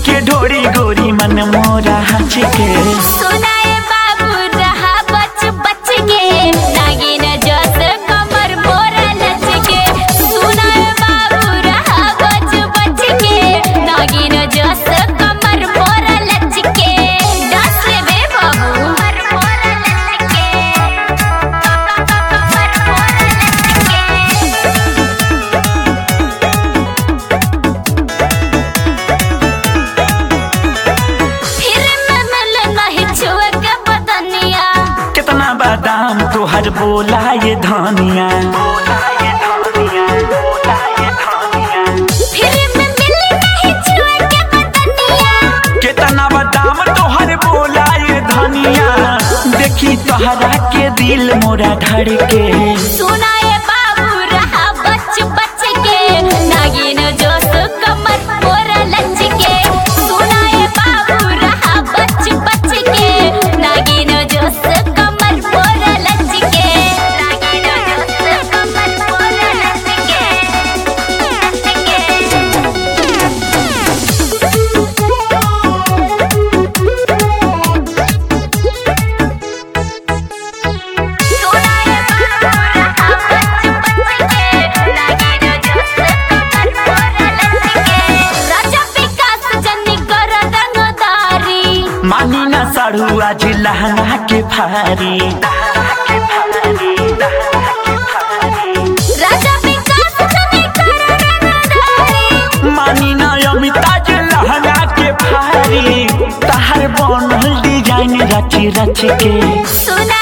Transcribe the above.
के ढोरी गोरी मन मोरा हंस के सुनाए बाबू रहा बच बच के नागिन जस कमर मोरा लच के सुनाए बाबू रहा बच बच के नागिन जस कमर मोरा लच के दस बे बाबू कमर मोरा लच के कमर मोरा लच के फिर मैं मिल नहीं छुए के बदनिया कितना बादाम तोहर बोला ये धनिया फिर मैं मिल नहीं छुए के बदनिया कितना बादाम तोहर बोला ये धनिया देखी तोहरा के दिल मोरा धड़के सुनाए बाबू रहा बच बच के नागिन जोश कमर मोरा लच के सुनाए बाबू रहा बच बच के नागिन जोश कमर मोरा लच के नागिन जोश कमर मोरा लच के सुनाए बाबू रहा बच बच के नागिन जोश कमर मोरा लच के राजा विकास जनी कर रंगदारी मानी ना साड़ू आज लहंगा के फारी राजा विकास जनी कर रंगदारी मानी ना अमिताज लहंगा के फारी तहर बनल डिजाइन रच रच के सुना